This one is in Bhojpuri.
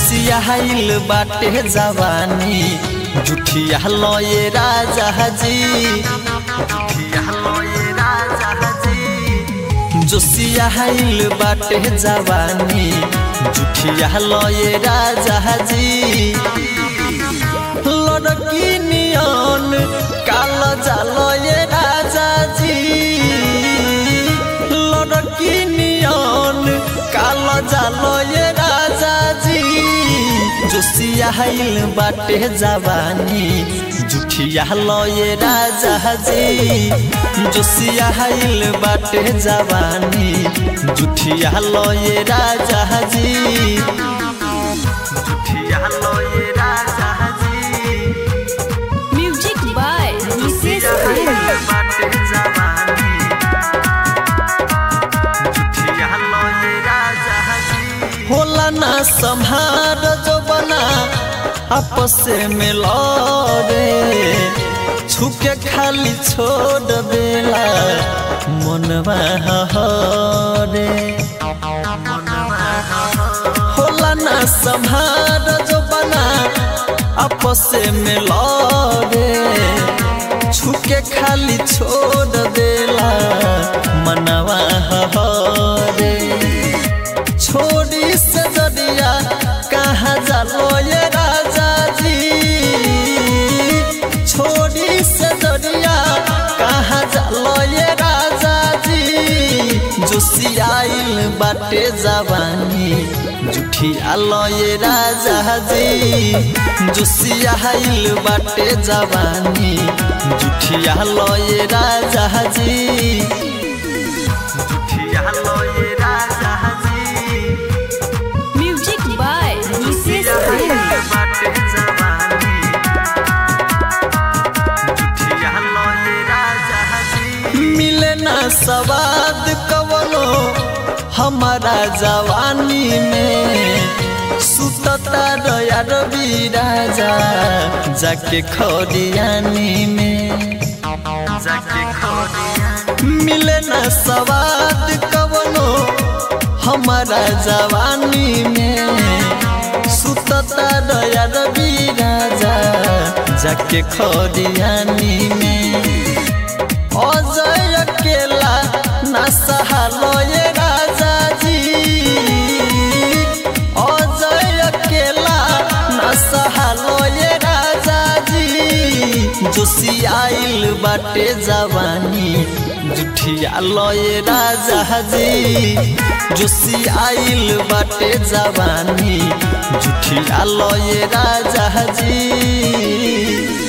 जोसिया हाइल बाटे जवानी जुठिया लये राजा जी जुठिया लये राजा जी जोसिया हाइल बाटे जवानी जुठिया लये राजा जी लड़की नियन काल जालये राजा जी लड़की नियन काल जालये राजा जी जोसिया हाइल बाटे जवानी जुठिया लये राजा जी जोसिया हाइल बाटे जवानी जुठिया लये राजा जी जुठिया लये राजा जी म्यूजिक बाय विशेष प्रेमी होला ना संहार जो बना आपस में लड़े छुके खाली छोड़ देला मनवा हरे होला ना संहार जो बना आपस में लड़े छुके खाली छोड़ देला मनवा हरे छोड़ी से दरिया कहाँ जालो ये राजा जी छोड़ी से दरिया कहाँ जालो ये राजा जी जोसियाइल बाटे जवानी जुठिया लये राजा जी जोसियाइल बाटे जवानी जुठिया लये राजा जी जुठिया लये राजा जी म्यूजिक बाय विशेष प्रेमी मिले ना सवाद कवनो हमारा जवानी में सुतता दया रवि राजा जाके खरियानी में जाके मिले ना सवाद कवनो हमारा जवानी में सुतता दया रवि राजा जाके खरियानी में अजय अकेला ना सहालो ये राजा जी अजय अकेला ना सहालो ये राजा जी जोसियाइल बाटे जवानी जुठिया लये राजा जी जोसियाइल बाटे जवानी जुठिया लये राजा जी